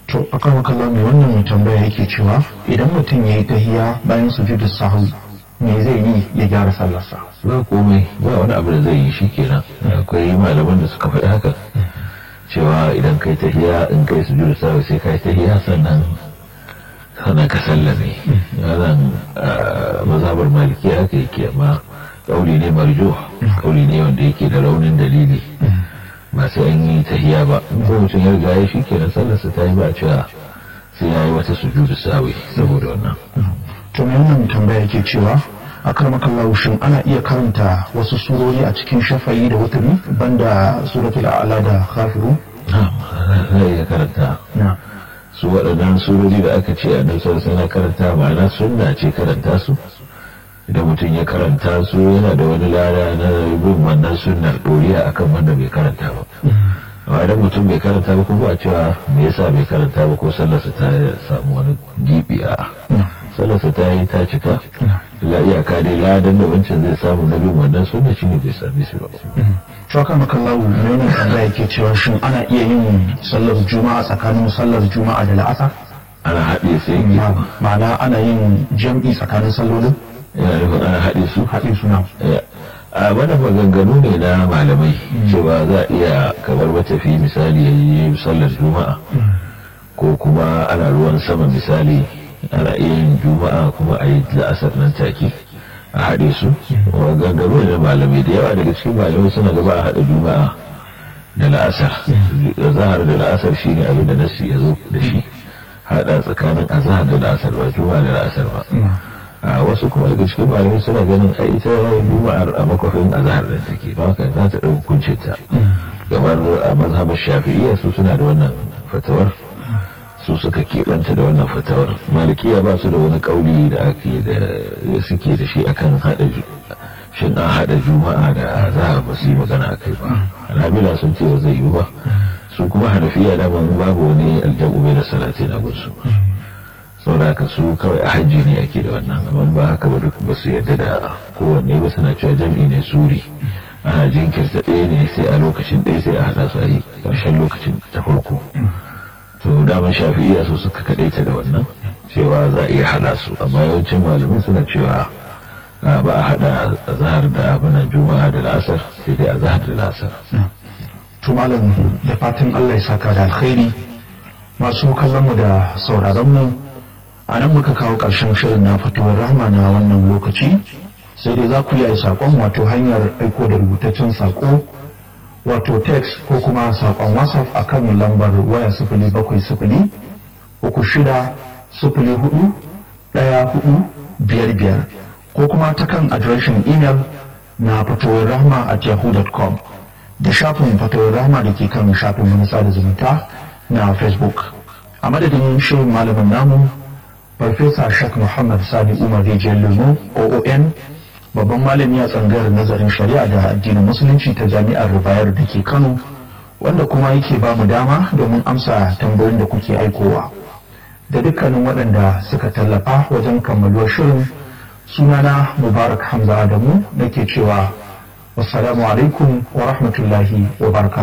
to akan makalla mai wannan mai tambaya yake cewa idan mutum ya yi tahiya bayan sujudu sahu me zai yi ya gyara sallarsa ba komai ba wani abu da zai yi shi kenan akwai malaman da suka faɗi haka cewa idan kai tahiya in kai sujudu sahu sai kai tahiya sannan sannan ka sallame wannan mazhabar maliki haka yake amma kauli ne marjo kauli ne wanda yake da raunin dalili ba sai an yi tahiya ba ko mutum ya riga ya shi kenan sallarsa ta yi ba cewa sai ya yi wata sujudu sawi saboda wannan to mai wannan tambaya yake cewa a karmakan shin ana iya karanta wasu surori a cikin shafayi da wuturi banda suratul a'la da khafiru zai iya karanta su waɗannan surori da aka ce a nan na karanta ma'ana sunna ce karanta su idan mutum ya karanta su yana da wani lada na bin wannan sunnar ɗoriya akan wanda bai karanta ba amma idan mutum bai karanta ba kuma a cewa me yasa bai karanta ba ko sallarsa ta samu wani gibi a sallarsa ta yi ta cika la iyaka dai ladan da wancan zai samu na bin wannan sunna shine bai sami su ba Shaka makallahu mai wannan tambaya yake cewa shin ana iya yin sallar juma'a tsakanin sallar juma'a da la'asar ana haɗe sai ma'ana ana yin jam'i tsakanin sallolin yana nufin ana haɗe su haɗin suna a wani maganganu ne na malamai cewa za a iya kamar matafi misali ya yi sallar juma'a ko kuma ana ruwan sama misali ana iya yin juma'a kuma a yi la'asar nan take a haɗe su maganganu ne na malamai da yawa daga cikin malamai suna gaba a haɗa juma'a da la'asar zahar da la'asar shi ne abin da nasi ya zo da shi haɗa tsakanin azahar da la'asar ba juma'a da la'asar ba a wasu kuma daga cikin malamai suna ganin a ita juma'ar a makwafin azahar da take ba haka za ta ɗau hukuncin ta kamar a mazhabar shafi'iyya su suna da wannan fatawar su suka keɓanta da wannan fatawar malikiya ba su da wani ƙauli da ake da suke da shi akan haɗa shin an haɗa juma'a da azahar ba su yi magana a kai ba alhamila sun ce ba zai yi ba su kuma hanafiya da babu wani aljabu bai da salatin a gunsu sauraka su kawai a hajji ne ake da wannan amma ba haka ba duk ba su yadda da kowanne ba suna cewa jam'i ne suri ana jinkirta ɗaya ne sai a lokacin ɗaya sai a haɗa su a yi ƙarshen lokacin ta farko to daman shafi'iya su suka kaɗaita da wannan cewa za a iya haɗa su amma yawancin malamai suna cewa ba a haɗa zahar da abinan juma'a da la'asar sai dai a zahar da la'asar. to malam da fatan allah ya saka da alkhairi masu kallon mu da sauraron mu a nan muka kawo ƙarshen shirin na fitowar rahama na wannan lokaci sai dai za ku yi saƙon wato hanyar aiko da rubutaccen saƙo wato text ko kuma saƙon whatsapp a kan lambar waya sifili bakwai sifili uku shida sifili hudu ɗaya hudu biyar biyar ko kuma ta kan adireshin imel na fitowar rahama at yahoo.com da shafin fitowar rahama da ke kan shafin manasa da zumunta na facebook a madadin shirin malamin namu farfesa shak muhammad sani umar rijiyar lemo oon babban malami a tsangar nazarin shari'a da addinin musulunci ta jami'ar rubayar da ke kano wanda kuma yake ba mu dama domin amsa tambayoyin da kuke aikowa da dukkanin waɗanda suka tallafa wajen kammaluwar shirin sunana mubarak hamza adamu nake cewa wassalamu alaikum wa rahmatullahi wa barakatuh